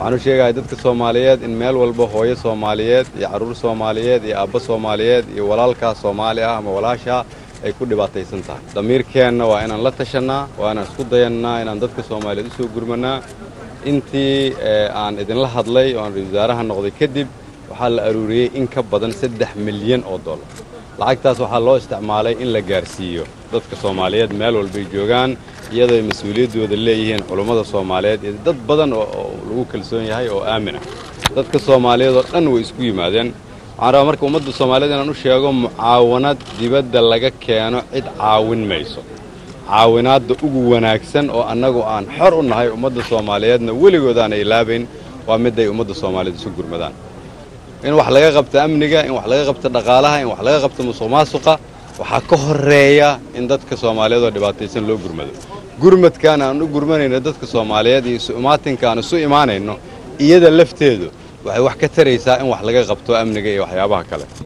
waxaan u sheegaya dadka soomaaliyeed in meel walba hooyo soomaaliyeed iyo carruur soomaaliyeed iyo aabbo soomaaliyeed iyo walaalkaa soomaali ah ama walaashaa ay ku dhibaataysan tahay damiirkeenna waa inaan la tashannaa waa inaan isku dayannaa inaan dadka soomaaliyeed u soo gurmannaa intii aan idinla hadlay oo aan ra-isul wasaaraha noqday kadib waxaa la aruuriyey in ka badan saddex milyan oo dollar lacagtaas waxaa loo isticmaalay in la gaarsiiyo dadka soomaaliyeed meel walbay joogaan iyadoo ay mas-uuliyaddooda leeyihiin culummada soomaaliyeed iyo dad badan oo lagu kalsoon yahay oo aamin ah dadka soomaaliyeed oo dhan way isku yimaadeen waxaan rabaa marka ummadda soomaaliyeed inaan u sheego mucaawanad dibadda laga keeno cid caawin mayso caawinaadda ugu wanaagsan oo annagu aan xor u nahay ummadda soomaaliyeedna weligood aan ilaabayn waa midday ummadda soomaaliyeed isu gurmadaan in wax laga qabto amniga in wax laga qabto dhaqaalaha in wax laga qabto musuq maasuqa waxaa ka horeeya in dadka soomaaliyeed oo dhibaataysan loo gurmado gurmadkaan aan u gurmanayno dadka soomaaliyeed iyo isu imaatinka aan isu imaanayno iyada lafteedu waxay wax ka taraysaa in wax laga qabto amniga iyo waxyaabaha kale